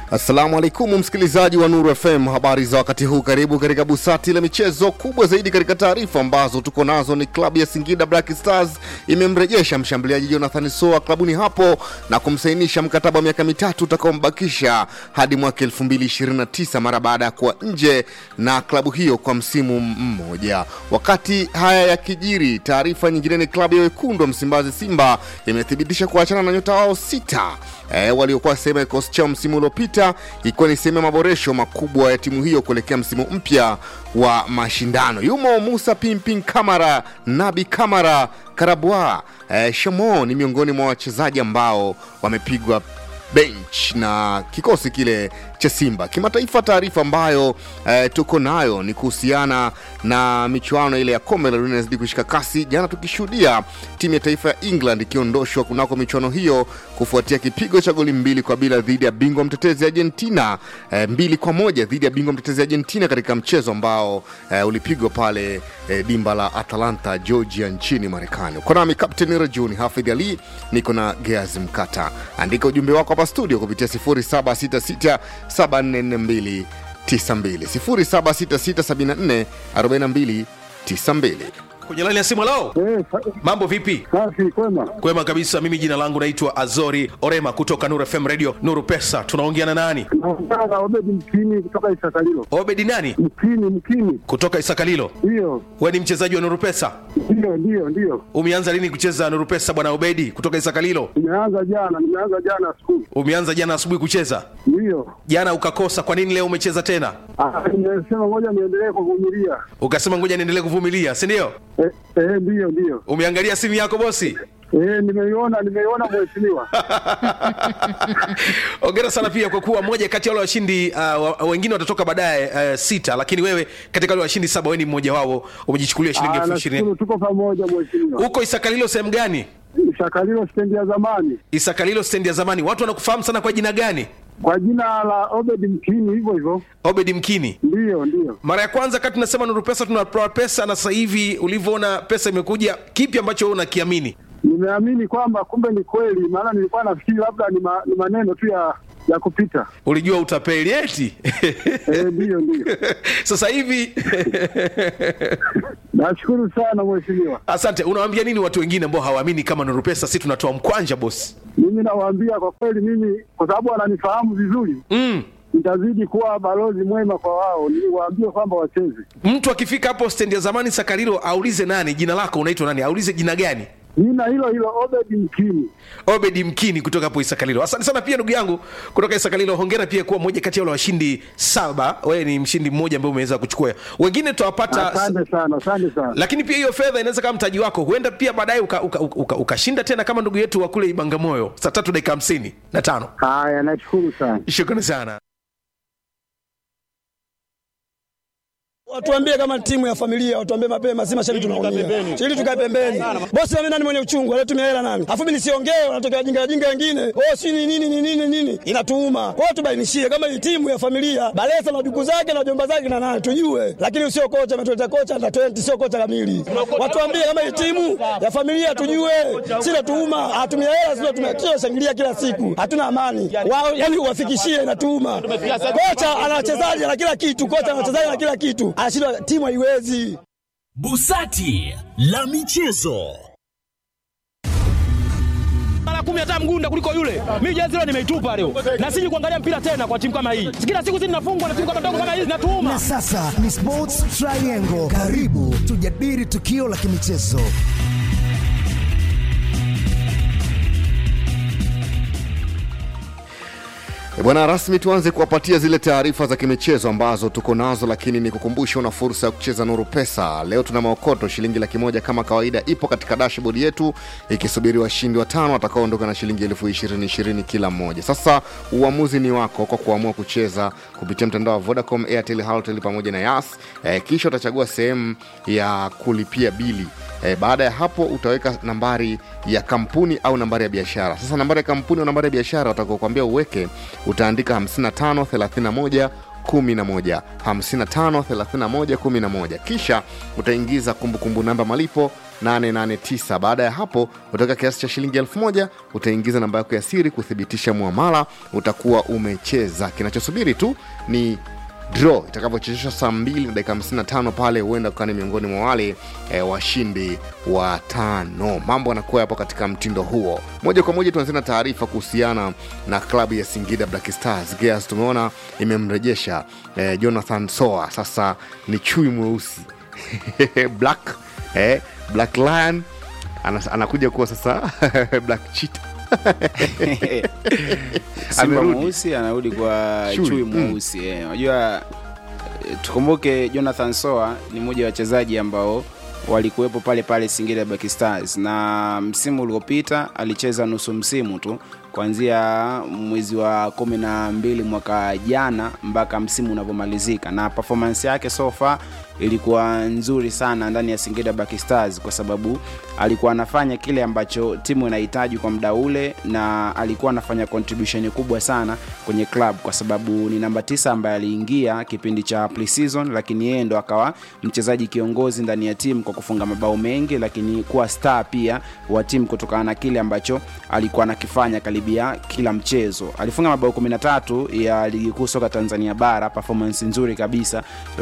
Assalamu alaikum msikilizaji wa Nuru FM, habari za wakati huu. Karibu katika busati la michezo. Kubwa zaidi katika taarifa ambazo tuko nazo ni klabu ya Singida Black Stars imemrejesha mshambuliaji Jonathan Soa klabuni hapo na kumsainisha mkataba wa miaka mitatu utakaombakisha hadi mwaka 2029 mara baada ya kuwa nje na klabu hiyo kwa msimu mmoja. Wakati haya yakijiri, taarifa nyingine ni klabu ya wekundu wa Msimbazi Simba imethibitisha kuachana na nyota wao sita e, waliokuwa sehemu ya kikosi chao msimu uliopita ikiwa ni sehemu ya maboresho makubwa ya timu hiyo kuelekea msimu mpya wa mashindano. Yumo Musa Pimpin Kamara, Nabi Kamara, Karabwa e, Shamo ni miongoni mwa wachezaji ambao wamepigwa bench na kikosi kile cha Simba. Kimataifa, taarifa ambayo eh, tuko nayo ni kuhusiana na michuano ile ya kombe la dunia inazidi kushika kasi, jana tukishuhudia timu ya taifa ya England ikiondoshwa kunako michuano hiyo kufuatia kipigo cha goli mbili kwa bila dhidi ya bingwa mtetezi Argentina, eh, mbili kwa moja dhidi ya bingwa mtetezi Argentina katika mchezo ambao eh, ulipigwa pale eh, dimba la Atlanta, Georgia nchini Marekani. Uko nami Captain Rajuni Hafidh Ali, niko na Geazi Mkata. Andika ujumbe wako hapa studio kupitia 0766 744292 0766744292 kwenye laini ya simu lao Eh, sa- mambo vipi safi kwema. kwema kabisa mimi jina langu naitwa azori orema kutoka nuru fm radio nuru pesa tunaongea na nani Naongea na Obedi Mkini kutoka Isakalilo. obedi nani Mkini, Mkini, kutoka isakalilo ndiyo we ni mchezaji wa nuru pesa ndiyo ndiyo ndiyo. umeanza lini kucheza nuru pesa bwana obedi kutoka isakalilo Nimeanza jana, nimeanza jana asubuhi, umeanza jana asubuhi kucheza ndiyo. jana ukakosa kwa nini leo umecheza tena Ah, Nimesema ngoja niendelee kuvumilia. ukasema ngoja niendelee kuvumilia si ndio Eh, eh, ndiyo ndiyo. umeangalia simu yako bosi Eh, nimeiona nimeiona mheshimiwa. ongera sana pia kwa kuwa moja kati ya wale washindi uh, wa- wengine watatoka baadaye uh, sita lakini wewe katika wale washindi saba wewe ni mmoja wao umejichukulia shilingi Ah, elfu ishirini nashukuru tuko pamoja mheshimiwa. huko isakalilo sehemu gani Isakalilo stendi ya zamani isakalilo stendi ya zamani watu wanakufahamu sana kwa jina gani kwa jina la Obedi Mkini, hivyo hivyo. obedi mkini Ndiyo ndiyo. mara ya kwanza kati tunasema nuru pesa tunatoa pesa na sasa hivi ulivyoona pesa imekuja kipi ambacho wewe unakiamini Nimeamini kwamba kumbe ni kweli, maana nilikuwa nafikiri labda ni, ma, ni maneno tu ya ya kupita. ulijua utapeli eti Eh, ndiyo ndiyo. sasa hivi Nashukuru sana mheshimiwa. asante unawaambia nini watu wengine ambao hawaamini kama nuru pesa si tunatoa mkwanja bosi Mimi nawaambia kwa kweli, mimi kwa sababu wananifahamu vizuri, mm. nitazidi kuwa balozi mwema kwa wao, niwaambie kwamba wacheze. mtu akifika hapo stendi ya zamani sakarilo aulize nani jina lako unaitwa nani aulize jina gani Jina hilo hilo Obedi Mkini. obedi mkini kutoka hapo isakalilo asante sana pia ndugu yangu kutoka isakalilo hongera pia kuwa moja kati ya wale washindi saba wewe ni mshindi mmoja ambaye umeweza kuchukua wengine tutawapata Asante sana, asante sana. lakini pia hiyo fedha inaweza kama mtaji wako huenda pia baadaye ukashinda uka, uka, uka ukashinda tena kama ndugu yetu wa kule ibangamoyo saa tatu dakika hamsini na tano Haya, nashukuru sana. shukrani sana Watuambie kama timu ya familia, watuambie mapema, si mashabiki tunaumia. Ili tukae pembeni. Bosi mimi nani mwenye uchungu, anatumia hela nani? Alafu mimi nisiongee, wanatokea jinga jinga wengine. Oh, si ni nini ni nini nini? Inatuuma. Kwa hiyo tubainishie kama hii timu ya familia, Balesa na duku zake na jomba zake na nani tujue. Lakini usio kocha ametuleta kocha under 20 sio kocha kamili. Watuambie kama hii timu ya familia tujue. Si natuuma, hatumia hela sio tumekio shangilia kila siku. Hatuna amani. Wao yani uwafikishie inatuuma. Kocha ana wachezaji na kila kitu, kocha ana wachezaji na kila kitu. Anashindwa timu haiwezi. Busati la michezo. mara kumi hata mgunda kuliko yule. Mimi jezi leo nimeitupa leo, na siji kuangalia mpira tena kwa timu kama hii. Kila siku sisi tunafungwa na timu kama ndogo kama hizi, natuuma Na sasa ni Sports Triangle. Karibu tujadili tukio la kimichezo. E Bwana, rasmi tuanze kuwapatia zile taarifa za kimichezo ambazo tuko nazo, lakini ni kukumbusha una fursa ya kucheza Nuru Pesa. Leo tuna maokoto shilingi laki moja kama kawaida, ipo katika dashboard yetu ikisubiri washindi watano watakaoondoka na shilingi elfu ishirini ishirini kila mmoja. Sasa uamuzi ni wako kwa kuamua kucheza kupitia mtandao wa Vodacom, Airtel, Halotel pamoja na Yas. E, kisha utachagua sehemu ya kulipia bili E, baada ya hapo utaweka nambari ya kampuni au nambari ya biashara. Sasa nambari ya kampuni au nambari ya biashara watakuambia uweke, utaandika 55 31 11 55 31 11 kisha utaingiza kumbukumbu namba malipo 889 baada ya hapo utaweka kiasi cha shilingi elfu moja utaingiza namba yako ya siri kuthibitisha muamala utakuwa umecheza kinachosubiri tu ni draw itakavyochezeshwa saa 2 na dakika 55 pale huenda ukawa ni miongoni mwa wale e, washindi wa tano mambo yanakuwa yapo katika mtindo huo moja kwa moja tuanzia na taarifa kuhusiana na klabu ya singida black stars Gears tumeona imemrejesha e, jonathan soa sasa ni chui mweusi black eh, black lion Anas, anakuja kuwa sasa black cheetah simba Amerudi. mweusi anarudi kwa Chui, chui, mm. mweusi eh. unajua eh, tukumbuke jonathan soa ni mmoja wa wachezaji ambao walikuwepo pale pale singida Black stars na msimu uliopita alicheza nusu msimu tu kuanzia mwezi wa kumi na mbili mwaka jana mpaka msimu unavyomalizika na performance yake so far ilikuwa nzuri sana ndani ya singida Black stars kwa sababu alikuwa anafanya kile ambacho timu inahitaji kwa muda ule na alikuwa anafanya contribution kubwa sana kwenye club kwa sababu ni namba tisa ambaye aliingia kipindi cha pre-season lakini yeye ndo akawa mchezaji kiongozi ndani ya timu kwa kufunga mabao mengi lakini kuwa star pia wa timu kutokana na kile ambacho alikuwa anakifanya karibia kila mchezo alifunga mabao 13 ya ligi kuu soka tanzania bara performance nzuri kabisa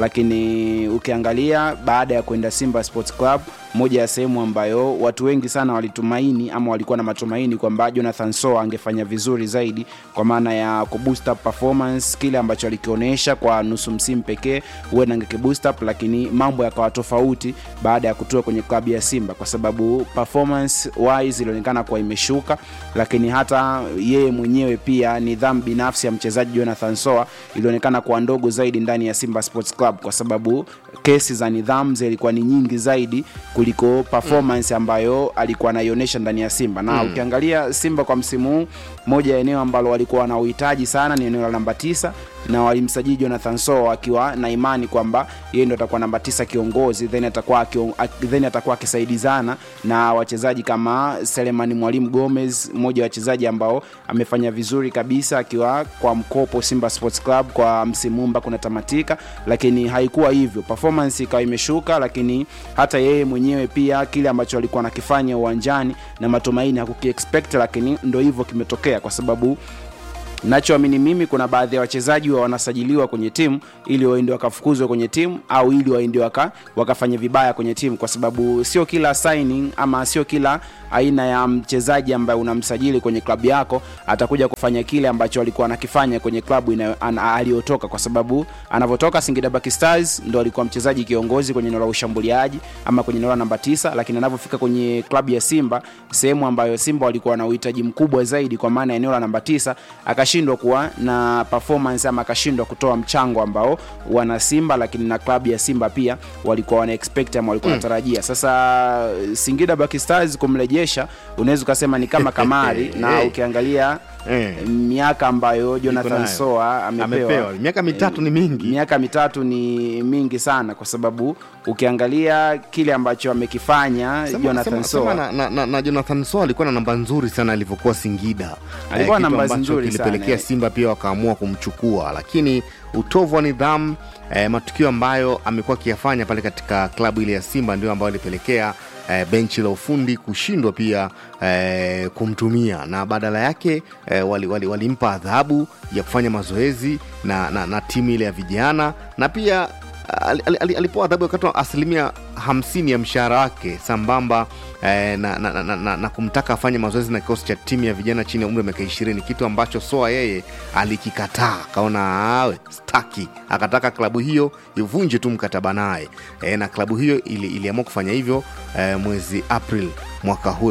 lakini ukiangalia baada ya kwenda simba sports club moja ya sehemu ambayo watu wengi sana walitumaini ama walikuwa na matumaini kwamba jonathan soa angefanya vizuri zaidi kwa maana ya kuboost up performance kile ambacho alikionyesha kwa nusu msimu pekee huenda angekiboost up lakini mambo yakawa tofauti baada ya kutoa kwenye klabu ya simba kwa sababu performance wise ilionekana kuwa imeshuka lakini hata yeye mwenyewe pia nidhamu binafsi ya mchezaji jonathan soa ilionekana kuwa ndogo zaidi ndani ya simba sports club kwa sababu kesi za nidhamu zilikuwa ni nyingi zaidi kuliko performance ambayo alikuwa anaionyesha ndani ya simba na Mm. ukiangalia simba kwa msimu huu moja ya eneo ambalo walikuwa wana uhitaji sana ni eneo la namba tisa na walimsajili jonathan so akiwa na imani kwamba yeye ndo atakuwa namba tisa kiongozi then atakuwa akion- ak- then atakuwa akisaidizana na wachezaji kama selemani mwalimu gomez mmoja wa wachezaji ambao amefanya vizuri kabisa akiwa kwa mkopo simba sports club kwa msimu huu mpaka unatamatika lakini haikuwa hivyo performance ikawa imeshuka lakini hata yeye mwenyewe pia kile ambacho alikuwa anakifanya uwanjani na matumaini hakukiexpect lakini ndo hivyo kimetokea kwa sababu nachoamini mimi kuna baadhi ya wachezaji wa wanasajiliwa kwenye timu ili waende wakafukuzwe kwenye timu au ili waende waka, wakafanya vibaya kwenye timu kwa sababu sio kila signing ama sio kila aina ya mchezaji ambaye unamsajili kwenye klabu yako atakuja kufanya kile ambacho alikuwa anakifanya kwenye klabu inayo- ana- aliyotoka kwa sababu anavyotoka singida Black stars ndo alikuwa mchezaji kiongozi kwenye eneo la ushambuliaji ama kwenye eneo la namba tisa lakini anavyofika kwenye klabu ya simba sehemu ambayo simba walikuwa na uhitaji mkubwa zaidi kwa maana ya eneo la namba tisa akashindwa kuwa na performance ama akashindwa kutoa mchango ambao wana simba lakini na klabu ya simba pia walikuwa wana expect ama walikuwa wanatarajia sasa singida Black stars kumrejesha unaweza ukasema ni kama kamari na Eh. ukiangalia Eh. miaka ambayo jonathan nayo. soa amepewa, Amepewa. Miaka mitatu ni mingi. miaka mitatu ni mingi sana kwa sababu ukiangalia kile ambacho amekifanya Sema- jonathan sema- soa sema na, na, na, na jonathan so alikuwa na namba nzuri sana alivyokuwa singida Alikuwa na kitu namba ambacho nzuri kilipelekea sana. simba pia wakaamua kumchukua lakini utovu wa nidhamu eh, matukio ambayo amekuwa akiyafanya pale katika klabu ile ya simba ndio ambayo alipelekea eh, benchi la ufundi kushindwa pia eh, kumtumia na badala yake eh, walimpa wali, walimpa adhabu ya kufanya mazoezi na, na, na timu ile ya vijana na pia al- al- al- alipewa adhabu wakati wa asilimia hamsini ya mshahara wake sambamba eh, na, na, na, na, na, na kumtaka afanye mazoezi na kikosi cha timu ya vijana chini ya umri wa miaka ishirini kitu ambacho soa yeye alikikataa akaona awe staki akataka klabu hiyo ivunje tu mkataba naye eh, na klabu hiyo ili, iliamua kufanya hivyo eh, mwezi april mwaka huu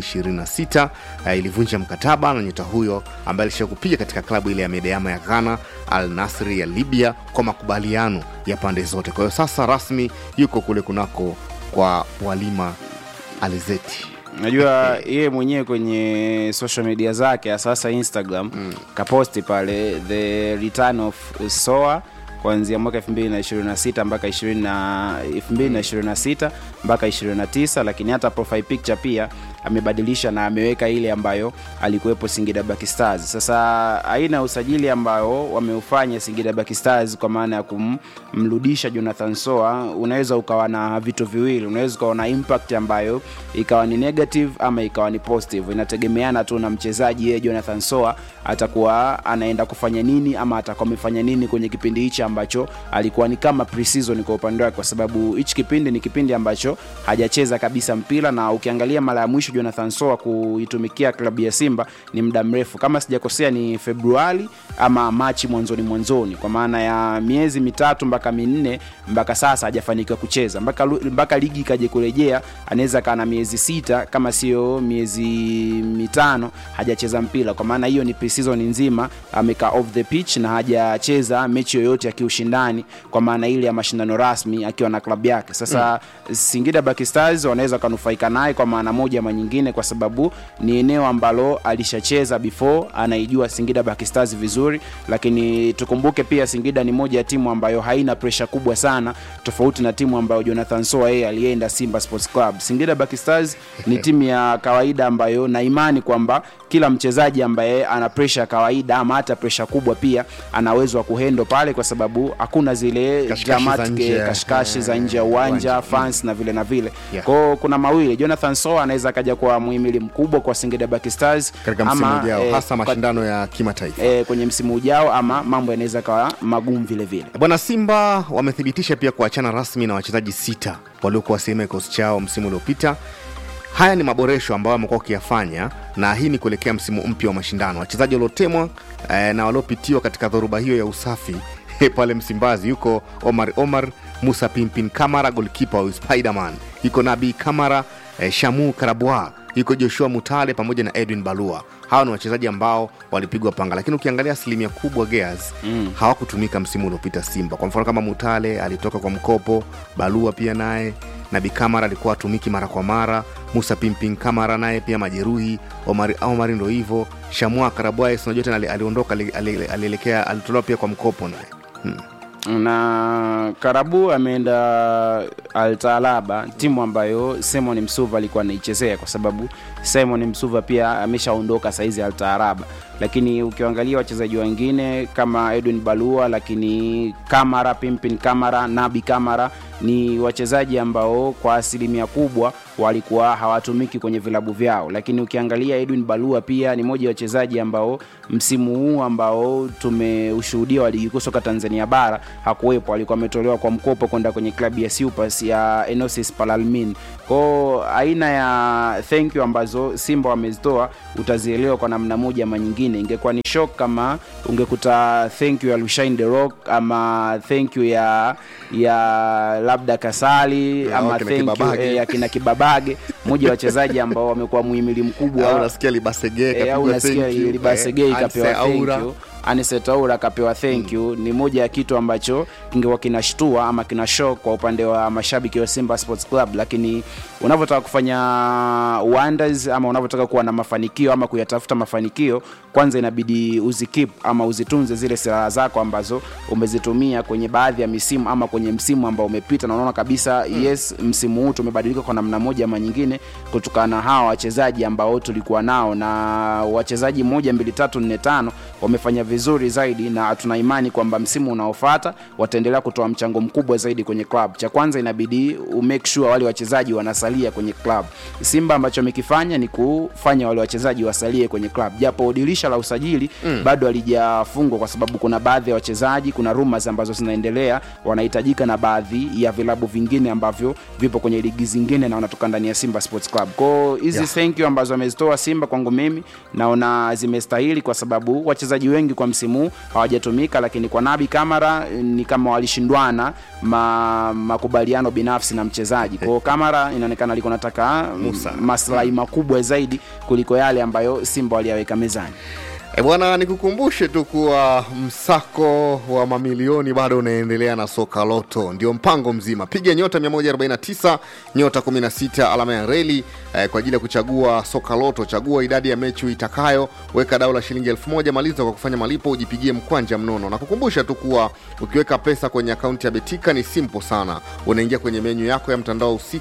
226 uh, ilivunja mkataba na nyota huyo ambaye alisha kupiga katika klabu ile ya medeama ya ghana al nasri ya libya kwa makubaliano ya pande zote kwa hiyo sasa rasmi yuko kule kunako kwa walima alizeti najua yeye mwenyewe kwenye social media zake ya sasa instagram mm. kaposti pale the return of soa kuanzia mwaka 226 mpaka 20 na- 2026 mpaka 29 lakini hata profile picture pia amebadilisha na ameweka ile ambayo alikuwepo Singida Black Stars. Sasa aina ya usajili ambao wameufanya Singida Black Stars kwa maana ya kumrudisha Jonathan Soa, unaweza ukawa na vitu viwili, unaweza ukawa na impact ambayo ikawa ni negative ama ikawa ni positive, inategemeana tu na mchezaji yeye Jonathan Soa atakuwa anaenda kufanya nini ama atakuwa amefanya nini kwenye kipindi hichi ambacho alikuwa ni kama pre-season kwa upande wake, kwa sababu hichi kipindi ni kipindi ambacho hajacheza kabisa mpira, na ukiangalia mara ya mwisho Jonathan Soa kuitumikia klabu ya Simba ni muda mrefu, kama sijakosea ni Februari ama Machi mwanzoni mwanzoni, kwa maana ya miezi mitatu mpaka minne mpaka sasa hajafanikiwa kucheza mpaka, lu- mpaka ligi ikaje kurejea, anaweza kaa na miezi sita kama sio miezi mitano hajacheza mpira, kwa maana hiyo ni pre-season nzima amekaa off the pitch na hajacheza mechi yoyote ya kiushindani, kwa maana ile ya mashindano rasmi akiwa na klabu yake. Sasa mm. Singida Black Stars wanaweza kanufaika naye kwa maana moja ama nyingine, kwa sababu ni eneo ambalo alishacheza before, anaijua Singida Black Stars vizuri, lakini tukumbuke pia Singida ni moja ya timu ambayo haina presha kubwa sana, tofauti na timu ambayo Jonathan Soa yeye alienda Simba Sports Club. Singida Black Stars ni timu ya kawaida ambayo na imani kwamba kila mchezaji ambaye ana presha ya kawaida ama hata presha kubwa pia ana uwezo wa kuhendo pale, kwa sababu hakuna zile Kashikashi za dramatic nje. kashikashi za nje ya Eh, uwanja uwanja. fans na vile na vile Yeah. kwao kuna mawili jonathan soa anaweza akaja kwa muhimili mkubwa kwa singida Black stars katika msimu ama, ujao eh, hasa kwa- mashindano ya kimataifa eh, kwenye msimu ujao ama mambo yanaweza kawa magumu vile vile bwana simba wamethibitisha pia kuachana rasmi na wachezaji sita waliokuwa sehemu ya kikosi chao msimu uliopita haya ni maboresho ambayo wamekuwa wakiyafanya na hii ni kuelekea msimu mpya wa mashindano wachezaji waliotemwa eh, na waliopitiwa katika dhoruba hiyo ya usafi pale msimbazi yuko omar omar musa pimpin kamara golkipa wa spiderman yuko nabi kamara eh, shamu karabwa yuko joshua mutale pamoja na edwin balua hawa ni wachezaji ambao walipigwa panga lakini ukiangalia asilimia kubwa gears mm. hawakutumika msimu uliopita simba kwa mfano kama mutale alitoka kwa mkopo balua pia naye nabi kamara alikuwa atumiki mara kwa mara musa pimpin kamara naye pia majeruhi omari, omari ndo hivo shamua karabwae sinajua tena ali- aliondoka ali- ali- alielekea alitolewa pia kwa mkopo naye hmm. na karabu ameenda altalaba timu ambayo simon msuva alikuwa anaichezea kwa sababu simon msuva pia ameshaondoka saizi altaaraba lakini ukiangalia wachezaji wengine kama edwin balua lakini kamara pimpin kamara nabi kamara ni wachezaji ambao kwa asilimia kubwa walikuwa hawatumiki kwenye vilabu vyao lakini ukiangalia edwin balua pia ni moja ya wachezaji ambao msimu huu ambao tumeushuhudia wa ligi kuu soka tanzania bara hakuwepo alikuwa ametolewa kwa mkopo kwenda kwenye klabu ya Supas ya enosis palalmin kwao aina ya thank you ambazo simba wamezitoa utazielewa kwa namna moja ama nyingine ingekuwa ni shock kama ungekuta thank you ya lushain the rock ama thank you ya ya labda kasali Ya, ama wakina thank you Kibabage. eh, ya kina kibabage moja ya wachezaji ambao wamekuwa muhimili au mkubwa nasikia libasege Eh, au nasikia libasegei kapewa thank you anisetaura akapewa thank you ni moja ya kitu ambacho kingekuwa kinashtua ama kina shock kwa upande wa mashabiki wa simba sports club lakini unavyotaka kufanya wonders ama unavyotaka kuwa na mafanikio ama kuyatafuta mafanikio kwanza inabidi uzikip ama uzitunze zile silaha zako ambazo umezitumia kwenye baadhi ya misimu ama kwenye msimu ambao umepita na unaona kabisa mm. yes msimu huu tumebadilika kwa namna moja ama nyingine kutokana na hawa wachezaji ambao tulikuwa nao na wachezaji moja mbili tatu nne tano wamefanya vizuri zaidi na tuna imani kwamba msimu unaofata wataendelea kutoa mchango mkubwa zaidi kwenye club cha kwanza inabidi umake sure wale wachezaji wanasalia kwenye club simba ambacho amekifanya ni kufanya wale wachezaji wasalie kwenye club japo dirisha la usajili mm. bado halijafungwa kwa sababu kuna baadhi ya wachezaji kuna rumors ambazo zinaendelea wanahitajika na baadhi ya vilabu vingine ambavyo vipo kwenye ligi zingine na wanatoka ndani ya simba sports club kwao hizi Yeah. yeah. thank you ambazo amezitoa simba kwangu mimi naona zimestahili kwa sababu wachezaji wengi kwa msimu huu hawajatumika lakini kwa nabi kamara eh, ni kama walishindwana ma, makubaliano binafsi na mchezaji kwao kamara inaonekana alikuwa nataka mm, Musa. maslahi makubwa zaidi kuliko yale ambayo simba waliyaweka mezani E bwana, nikukumbushe tu kuwa msako wa mamilioni bado unaendelea na soka loto, ndio mpango mzima. Piga nyota 149 nyota 16 alama ya reli eh, kwa ajili ya kuchagua soka loto. Chagua idadi ya mechi uitakayo, weka dau la shilingi elfu moja maliza kwa kufanya malipo, ujipigie mkwanja mnono. Na kukumbusha tu kuwa ukiweka pesa kwenye akaunti ya Betika ni simple sana, unaingia kwenye menyu yako ya mtandao husika,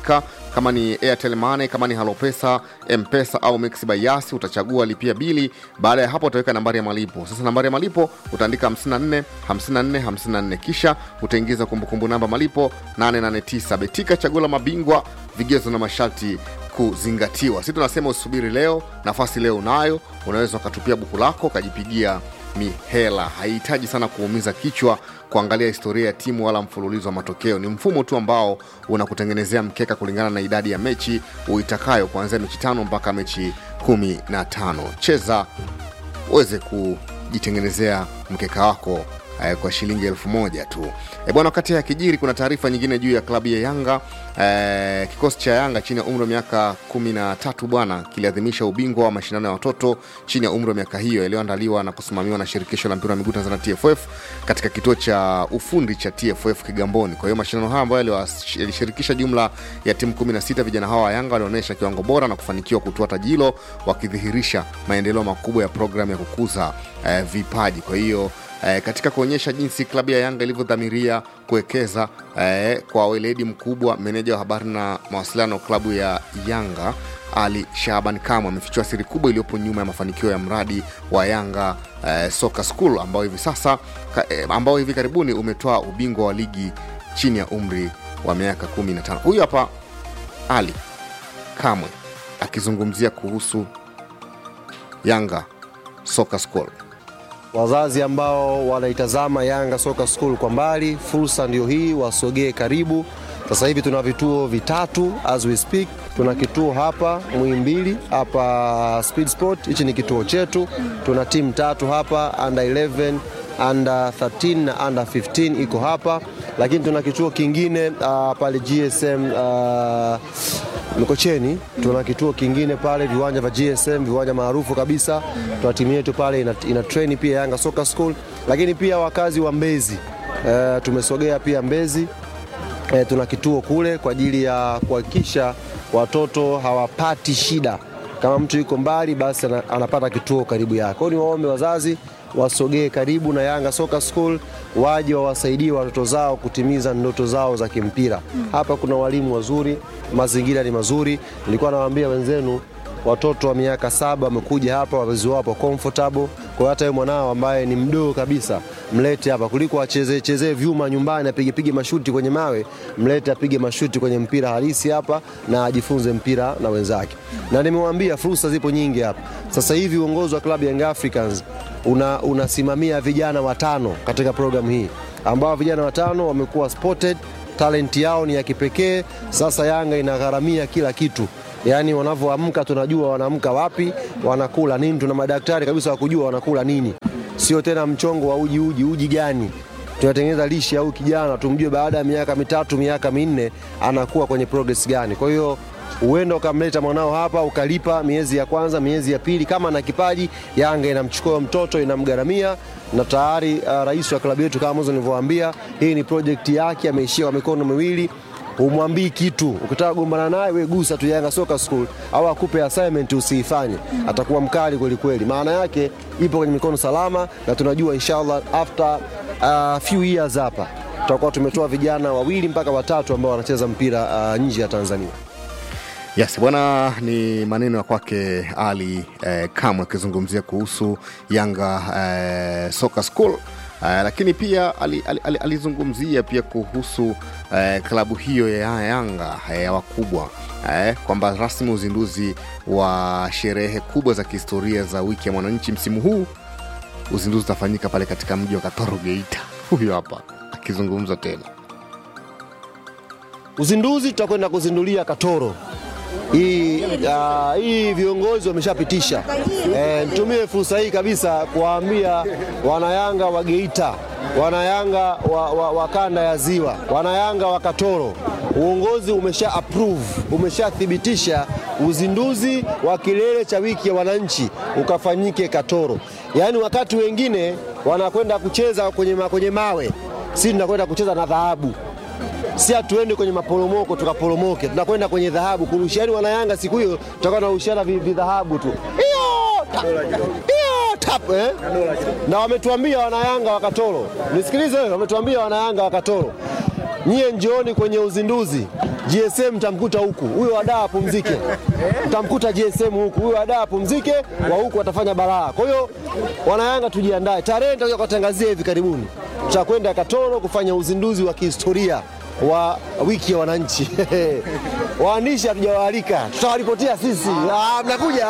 kama ni airtel money kama ni halopesa mpesa au mix by yasi utachagua lipia bili baada ya hapo utaweka nambari ya malipo sasa nambari ya malipo utaandika 54 54 54 kisha utaingiza kumbukumbu namba malipo 889 betika chaguo la mabingwa vigezo na masharti kuzingatiwa si tunasema usubiri leo nafasi leo unayo unaweza ukatupia buku lako ukajipigia mihela haihitaji sana kuumiza kichwa kuangalia historia ya timu wala mfululizo wa matokeo ni mfumo tu ambao unakutengenezea mkeka kulingana na idadi ya mechi uitakayo kuanzia mechi tano mpaka mechi kumi na tano cheza uweze kujitengenezea mkeka wako eh, kwa shilingi elfu moja tu e bwana wakati ya kijiri kuna taarifa nyingine juu ya klabu ya yanga eh, kikosi cha yanga chini ya umri wa miaka kumi na tatu bwana kiliadhimisha ubingwa wa mashindano ya watoto chini ya umri wa miaka hiyo yaliyoandaliwa na kusimamiwa na shirikisho la mpira wa miguu tanzania tff katika kituo cha ufundi cha tff kigamboni kwa hiyo mashindano haya ambayo yaliwas- yalishirikisha jumla ya timu 16 vijana hawa wa yanga walionyesha kiwango bora na kufanikiwa kutoa tajilo wakidhihirisha maendeleo makubwa ya programu ya kukuza eh, vipaji kwa hiyo eh, katika kuonyesha jinsi klabu ya yanga ilivyodhamiria kuwekeza eh, kwa weledi mkubwa meneja wa habari na mawasiliano klabu ya yanga ali shaban kamwe amefichua siri kubwa iliyopo nyuma ya mafanikio ya mradi wa yanga eh, soka school ambao hivi sasa ka, eh, ambao hivi karibuni umetoa ubingwa wa ligi chini ya umri wa miaka 15 huyu hapa ali kamwe akizungumzia kuhusu yanga soka school wazazi ambao wanaitazama Yanga Soka School kwa mbali, fursa ndio hii, wasogee karibu. Sasa hivi tuna vituo vitatu as we speak. Tuna kituo hapa Muhimbili, hapa Speed Sport, hichi ni kituo chetu. Tuna timu tatu hapa under 11 under 13 na under 15 iko hapa, lakini tuna kituo kingine uh, pale GSM uh, Mikocheni tuna kituo kingine pale, viwanja vya GSM, viwanja maarufu kabisa. Tuna timu yetu pale ina, ina train pia Yanga Soccer School, lakini pia wakazi wa Mbezi e, tumesogea pia Mbezi e, tuna kituo kule kwa ajili ya kuhakikisha watoto hawapati shida. Kama mtu yuko mbali, basi ana- anapata kituo karibu yake. Kwa hiyo ni waombe wazazi wasogee karibu na Yanga Soccer School, waje wawasaidie watoto zao kutimiza ndoto zao za kimpira. Hapa kuna walimu wazuri, mazingira ni mazuri. Nilikuwa nawaambia wenzenu watoto wa miaka saba wamekuja hapa, wazazi wao wapo comfortable. Kwa hiyo hata yeye mwanao ambaye ni mdogo kabisa mlete hapa, kuliko achezee chezee vyuma nyumbani apige pige mashuti kwenye mawe, mlete apige mashuti kwenye mpira halisi hapa na ajifunze mpira na wenzake. Na nimewambia fursa zipo nyingi hapa. Sasa hivi uongozi wa klabu ya Young Africans una, unasimamia vijana watano katika programu hii ambao vijana watano wamekuwa spotted, talent yao ni ya kipekee. Sasa Yanga inagharamia kila kitu yaani wanavyoamka tunajua wanaamka wapi, wanakula nini. Tuna madaktari kabisa wa kujua wanakula nini, sio tena mchongo wa uji uji uji gani tunatengeneza lishe au kijana tumjue baada ya miaka mitatu miaka minne anakuwa kwenye progress gani. Kwa hiyo uenda ukamleta mwanao hapa ukalipa miezi ya kwanza, miezi ya pili, kama na kipaji, Yanga inamchukua mtoto inamgharamia, na tayari uh, rais wa klabu yetu kama mwanzo nilivyowaambia, hii ni project yake, ameishia kwa mikono miwili umwambii kitu. Ukitaka kugombana naye we gusa tu Yanga Soccer School au akupe assignment usiifanye, atakuwa mkali kweli kweli. Maana yake ipo kwenye mikono salama, na tunajua inshallah after uh, few years hapa tutakuwa tumetoa vijana wawili mpaka watatu ambao wanacheza mpira uh, nje ya Tanzania. Yes, bwana, ni maneno ya kwake Ali eh, Kamwe akizungumzia kuhusu Yanga eh, Soccer School eh, lakini pia ali- ali- ali- alizungumzia pia kuhusu eh, klabu hiyo ya Yanga eh, ya wakubwa eh, kwamba rasmi uzinduzi wa sherehe kubwa za kihistoria za wiki ya mwananchi msimu huu uzinduzi utafanyika pale katika mji wa Katoro Geita. Huyo hapa akizungumza tena. Uzinduzi tutakwenda kuzindulia Katoro. Hii, uh, hii viongozi wameshapitisha. E, nitumie fursa hii kabisa kuwaambia wanayanga wa Geita, wanayanga wa, wa, wa kanda ya Ziwa, wanayanga wa Katoro, uongozi umesha approve, umeshathibitisha uzinduzi wa kilele cha wiki ya wananchi ukafanyike Katoro. Yaani wakati wengine wanakwenda kucheza kwenye, ma, kwenye mawe, si tunakwenda kucheza na dhahabu si hatuende kwenye maporomoko tukaporomoke, tunakwenda kwenye dhahabu kurushiani. Wanayanga siku hiyo tutakuwa tunarushiana vi- vidhahabu tu Iyo, tap, iyo, tap, eh? na wametuambia wanayanga wa Katoro, nisikilize wewe, wametuambia wanayanga wa Katoro, nyie njooni kwenye uzinduzi GSM mtamkuta huku, huyo wadaa apumzike. Mtamkuta GSM huku, huyo wadaa apumzike, wa huku atafanya balaa. Kwa hiyo wanayanga, tujiandae, tarehe nitakuja kuwatangazia hivi karibuni, tutakwenda Katoro kufanya uzinduzi wa kihistoria wa wiki ya wananchi. Waandishi hatujawaalika, tutawaripotia sisi. Ah, mnakuja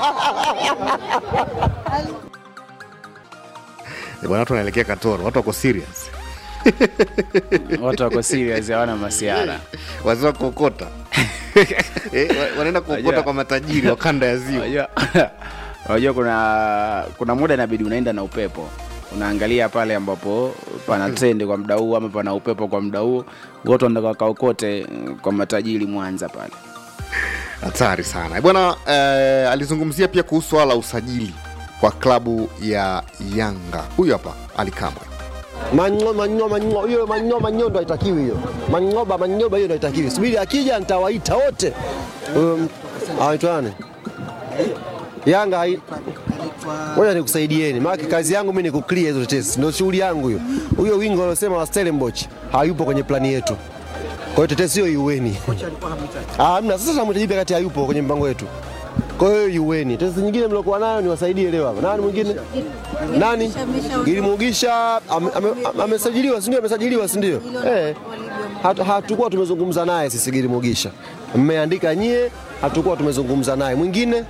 Eh, bwana watu wanaelekea katoro watu wako serious watu wako serious hawana masiara wazee wa kuokota Eh, wa- wanaenda kuokota Unajua- kwa matajiri wa kanda ya ziwa unajua unajua kuna kuna muda inabidi unaenda na upepo unaangalia pale ambapo pana trendi kwa muda huu ama pana upepo kwa muda huu wote wanataka wakaokote mm, kwa matajiri mwanza pale hatari sana Eh, bwana eh, alizungumzia pia kuhusu swala la usajili kwa klabu ya yanga huyu hapa alikamwe manyo manyo manyo hiyo manyo manyo ndo haitakiwi hiyo manyoba manyoba hiyo ndo haitakiwi subiri akija nitawaita wote um, anaitwa nani yanga hai- ngoja nikusaidieni maana kazi yangu mimi ni kuclear hizo tetesi ndio shughuli yangu hiyo huyo wingo aliosema wa Stellenbosch hayupo kwenye plani yetu kwa hiyo tetesi hiyo iueni ah hamna sasa tunamhitaji pia kati hayupo kwenye mpango wetu kwa hiyo iueni tetesi nyingine mliokuwa nayo niwasaidie leo hapa nani mwingine nani Gilimugisha ame- ame- amesajiliwa, si ndio? Amesajiliwa, si ndio? Eh, hatu- hatukuwa tumezungumza naye sisi Gilimugisha, mmeandika nyie, hatukuwa tumezungumza naye. Mwingine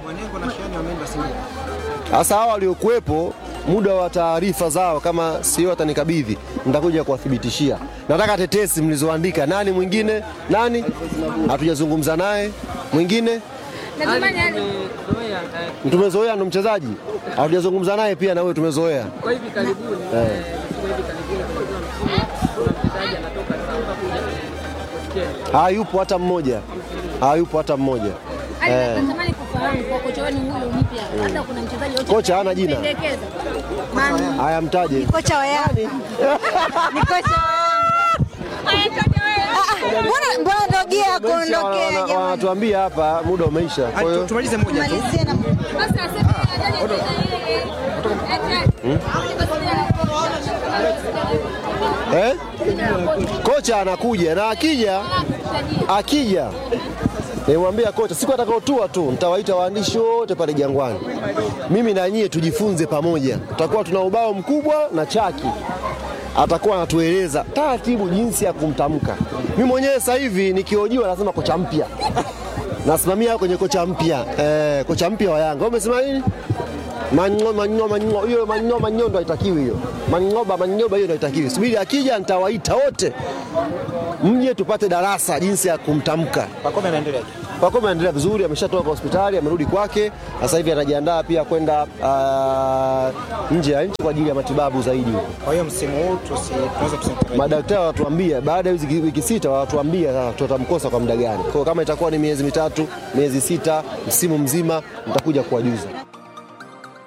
sasa, hawa waliokuwepo muda wa taarifa zao, kama sio atanikabidhi, nitakuja kuwathibitishia. Nataka tetesi mlizoandika. Nani mwingine? Nani hatujazungumza naye? Mwingine tumezoea, ndo mchezaji hatujazungumza naye pia, na wewe tumezoea Kwa hivi karibuni Eh. eh, siku hivi karibuni kuna mchezaji anatoka Samba kuja Pochettino. hayupo hata mmoja, hayupo hata mmoja. Eh, Natamani kufahamu kwa kocha wenu huyu mpya, labda kuna mchezaji yote Kocha hana jina. pendekeza. Man- haya mtaje. kocha wa Yanga. Ni kocha wa Mbona mbona ndogia Wana- kuondokea wana- jamani? Wanatuambia hapa muda umeisha, kwa hiyo Tumalizie na eh? kocha anakuja na akija akija nimwambia kocha siku atakaotua tu nitawaita waandishi wote pale Jangwani, mimi na nyie tujifunze pamoja. Tutakuwa tuna ubao mkubwa na chaki, atakuwa anatueleza taratibu jinsi ya kumtamka. Mimi mwenyewe sasa hivi nikihojiwa nasema kocha mpya, nasimamia kwenye kocha mpya eh, kocha mpya wa Yanga. Wewe umesema nini? Manyo manyo manyo hiyo manyo manyo ndo haitakiwi hiyo. Manyoba manyoba hiyo ndo haitakiwi. Subiri akija nitawaita wote. Mje tupate darasa jinsi ya kumtamka. Pakome anaendelea. Pakome anaendelea vizuri, ameshatoka hospitali, amerudi kwake. Sasa hivi anajiandaa pia kwenda uh, nje ya nchi kwa ajili ya matibabu zaidi huko. Kwa hiyo msimu huu tusi- tunaweza tusimtarajie. Madaktari wanatuambia baada ya hizi wiki sita wanatuambia sasa tutamkosa kwa muda gani. Kwa hiyo kama itakuwa ni miezi mitatu, miezi sita, msimu mzima, nitakuja kuwajuza.